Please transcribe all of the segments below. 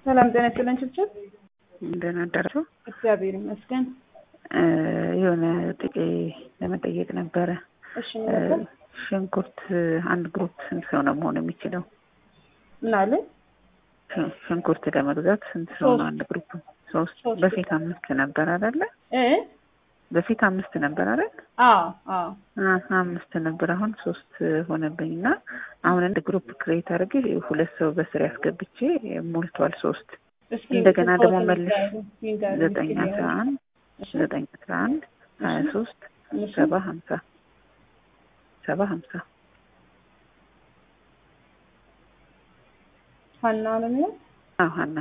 ሰላም ጤና ይስጥልን ችብችብ። እንደምን አደራችሁ? እግዚአብሔር ይመስገን። የሆነ ጥቄ ለመጠየቅ ነበረ። እሺ ምን ነበር? ሽንኩርት አንድ ግሩፕ ስንት ሰው ነው መሆን የሚችለው? ምን አለ? ሽ- ሽንኩርት ለመግዛት ስንት ሰው ነው ሶስት። አንድ ግሩፕ? ሶስት። ሶስት። በፊት አምስት ነበር አይደለ? እ በፊት አምስት ነበር አይደል? አዎ አዎ አ- አምስት ነበር። አሁን ሶስት ሆነብኝ እና አሁን አንድ ግሩፕ ክሬት አድርጌ ሁለት ሰው በስር ያስገብቼ ሞልቷል ሶስት። እስኪ እንደገና ደግሞ ፎቶ መልሽ ይንገሩ- ይንገሩ ዘጠኝ እስኪ አስራ አንድ እሺ፣ ዘጠኝ አስራ አንድ ሀያ ሶስት እሺ። ሰባ ሀምሳ ሰባ ሀምሳ ሀና ነው የሚለው አዎ ሀና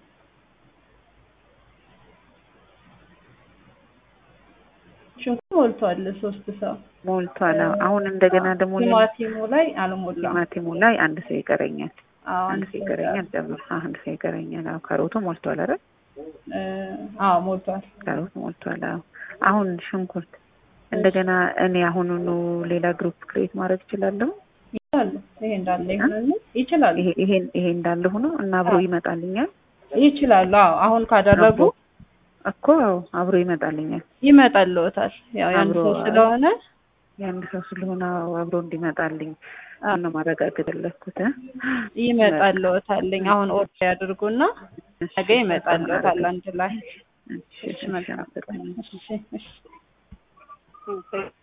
ሽንኩርት ሞልቷል። ሶስት ሰው ሞልቷል። አዎ። አሁን እንደገና ደግሞ ሌላ ቲማቲሙ ላይ አልሞላም። ቲማቲሙ ላይ አንድ ሰው ይቀረኛል። አዎ አንድ ሰው ይቀረኛል። ጨምር አዎ፣ አንድ ሰው ይቀረኛል። አዎ ካሮቱ ሞልቷል አይደል? እ አዎ ሞልቷል። ካሮት ሞልቷል። አዎ አሁን ሽንኩርት እንደገና እኔ አሁኑኑ ሌላ ግሩፕ ክሬት ማድረግ እችላለሁ። ይችላሉ። ይሄ እንዳለ ይሆናል። ይችላሉ ይሄ ይሄ ይሄ እንዳለ ሆኖ እና አብሮ አዎ። ይመጣልኛል ይችላሉ። አዎ አሁን ካደረጉ እኮ አዎ፣ አብሮ ይመጣልኛል። ይመጣልዎታል። ያው የአንድ አብሮ ሰው ስለሆነ የአንድ ሰው ስለሆነ አዎ፣ አብሮ እንዲመጣልኝ ነው ማረጋገጥ የፈለኩት እ? ይመጣልዎታልኝ። አሁን ኦርደር ያድርጉና ነገ ይመጣልዎታል አንድ ላይ። እሺ፣ እሺ እሺ፣ መልካም። አመሰግናለሁ። እሺ እሺ